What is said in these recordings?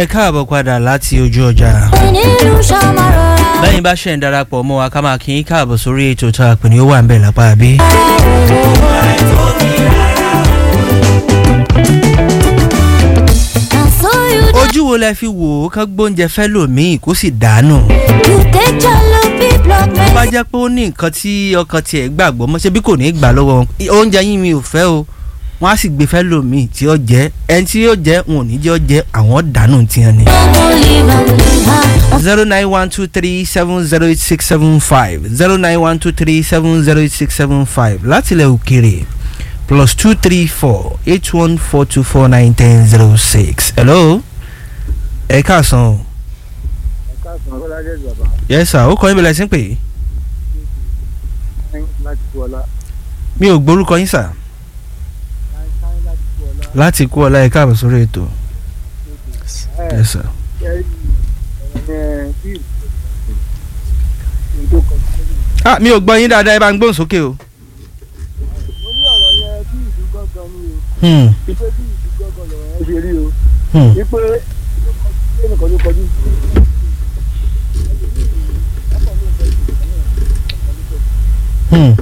ẹ káàbọ̀ padà láti ojú ọjà. nílùú ṣàmárọ̀ra. lẹ́yìn bá ṣe ń darapọ̀ mọ́ wa ká máa kí n káàbọ̀ sórí ètò tá a pè ní ó wà ń bẹ̀ lápá bí. na so you dey ojú wo lẹ fi wò ó kán gbóúnjẹ fẹ́ lòmíì kó sì dànù. you take jollofi block tó bá medicine. jẹ́ pé ó ní nǹkan tí ọkàn tiẹ̀ gbàgbọ́ mọ́ ṣe bí kò ní í gbà lọ́wọ́ wọn oúnjẹ yín mi ò fẹ́ o wọ́n á sì gbé fẹ́ lòmíì tí ó jẹ́ ẹni tí yóò jẹ́ wọn ò ní jẹ́ ó jẹ́ àwọn dànù tiẹ̀ ni. ọmọ live and live ah. zero nine one two three seven zero eight six seven five zero nine one two three seven zero eight six seven five látilẹ̀ òkèrè plus two three four eight one four two four nine ten zero six. hello ẹ káàsán o káàsán ọlọ́dẹ bàbá yes sir ó kọ́ yín bẹ̀rẹ̀ sí pé láti kú ọlá mi ò gbórúkọ yín sà láti kú ọlá láti kú ọlá ẹ káàbọ̀ sórí ètò ẹ yes sir. ẹ ẹ bí ìlú tó kọjú lórí ah mi ò gbọ́ yín dáadáa ẹ bá ń gbóhùn sókè o. mo ní ọ̀rọ̀ yẹn bí ìlú gángan ni o Hmm, wípé bí ìlú gángan lọ̀rọ̀ yẹn ṣe rí o hmm. wípé ẹnìkan ló kọjú Hmm.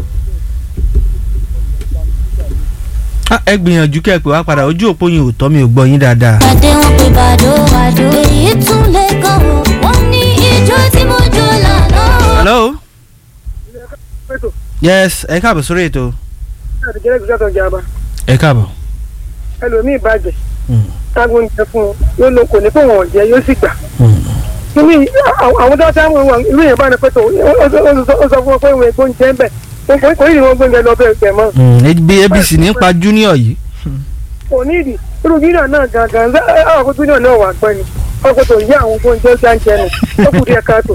Ah, ẹ gbìyànjú kẹ́ ẹ pè wá padà ojú òpó yín ò tọ́ mi ò gbọ́ yín dáadáa. pàdé wọn pé bàdó bàdó. èyí tún lè kàn wọ́n wọ́n ní ijó tí mo jó lànà. hello pẹ̀tọ̀ yes ẹ káàbọ̀ sórí ètò. láti jẹ́ ìgbésẹ̀ tó ń jaba ẹ káàbọ̀. ẹlòmíì bàjẹ́ Hmm, tágbó ń jẹ fún un yóò lọ kò ní fún wọn jẹ yóò sì gbà hmm. kíní àwọn tó ṣáà wọn irú yẹn bá ní pẹ̀tọ̀ ó sọ fún wọn pé ìwé gbóúnjẹ ń bẹ̀ kò ní ìwọ̀n gbóúnjẹ lọ bẹ́ẹ̀ bẹ̀ mọ́ Hmm, ebi abc nípa junior yìí. kò ní ìdí irú júnior náà gangan àwọn akó júnior náà wà pẹ́ ni ọkọ̀ tó yí àwọn gbóúnjẹ jáńjẹ nù ó kù díẹ̀ káàtó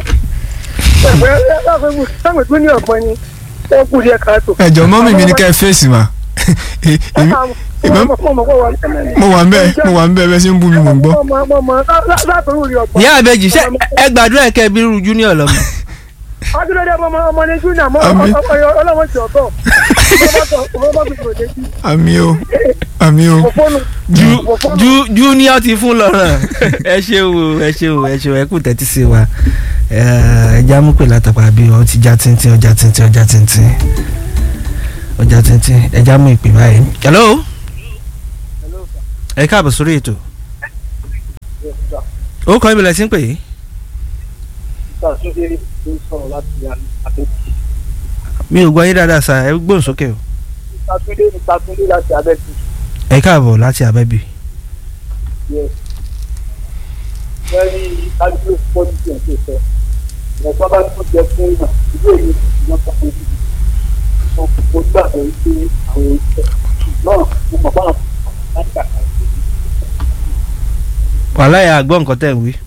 táwọn júnior pẹ́ ni ó kù díẹ̀ káàtó. ẹjọ mọ́mì mi ní ká ẹ fèsì mà mo wà ń bẹ mo wà ń bẹ bẹ ṣe ń bú mi mò ń gbọ́. látòrú rí ọgbọ́n. ìyá àbẹ̀jì ṣe ẹ gbàdúrà kẹ́ ẹ bí irú junior lọ́mọ. adúlọ́dẹ ọmọ ọmọ ní júnior mọ́ Àmín. ọlọ́wọ́ ti ọ̀tọ̀ ọmọ bá fi tòde sí àmì o àmì o òfónù ju ju junior ti fún lọ́rọ̀ ẹ ṣe o ẹ ṣe o ẹ ṣe o ẹ kú tẹ́tí sí wa ẹ já mú pè látàpá bí ọ ti já tíntín ọjà tíntín ọjà tíntín ọjà tíntín ẹ já mú ìpè báyìí. hello ẹ káàbọ̀ sórí ètò ó kọ́ ibìlẹ̀ sí ń pè é mi ò gbọ́ yín dáadáa sá ẹ gbóhùn sókè o ẹ káàbọ̀ láti abẹ́bí. wàhálà yà gbọ́ nǹkan tẹ̀ ń wí.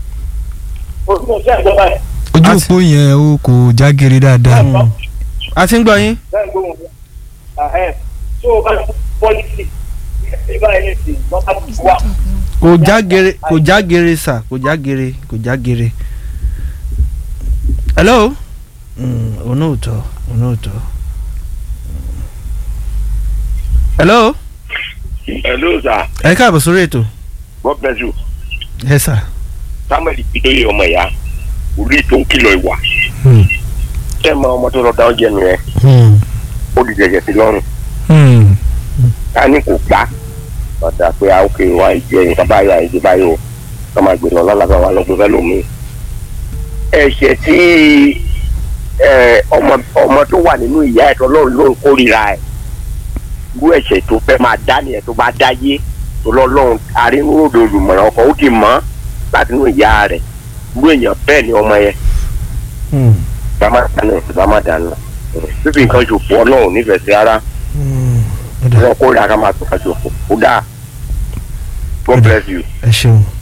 ojú òpó yẹn o kò jágere dáadáa. Mm. a ti ń gbọ́ yín. kò já gere kò já gere sà kò já gere kò já gere. hello. Mm, òun ò tọ́ òun ò tọ́. hello. hello sir ẹ káàbọ̀ sórí ètò. god bless you ẹ sà. samuel ìpínlẹ̀ ọmọ ìyá orí tó ń kìlọ̀ ìwà Hmm. tẹ́ ẹ mọ ọmọ tó lọ dá oúnjẹ nù yẹn Hmm. ó di jẹjẹ sí lọ́rùn Hmm. ká ní kò gbá ọ̀dà pé a ó kè wá ìjẹ nǹkan báyìí àìjẹ báyìí o ká máa gbé lọ lọ́la wa lọ́gbọ́n fẹ́ lómi. ẹ̀ṣẹ̀ tí ẹ, ọmọ ọmọ tó wà nínú ìyá ẹ̀ tọ́lọ́run ló ń kórìíra ẹ̀ irú ẹ̀ṣẹ̀ tó fẹ́ máa dá nìyẹn tó bá dáyé tó lọ́lọ́run arínúròdò olùmọ̀ràn ọkọ̀ ó ti mọ̀ láti inú ìyá rẹ̀ irú èèyàn bẹ́ẹ̀ ni ọmọ yẹn Hmm. bá má dáná bá má dáná fífi nǹkan ṣòfò ọlọ́run nífẹ̀ẹ́ sí ara Hmm. ó dà wọn kó ra ká máa tó ká ṣòfò ó dáa God bless you. ẹ ṣeun.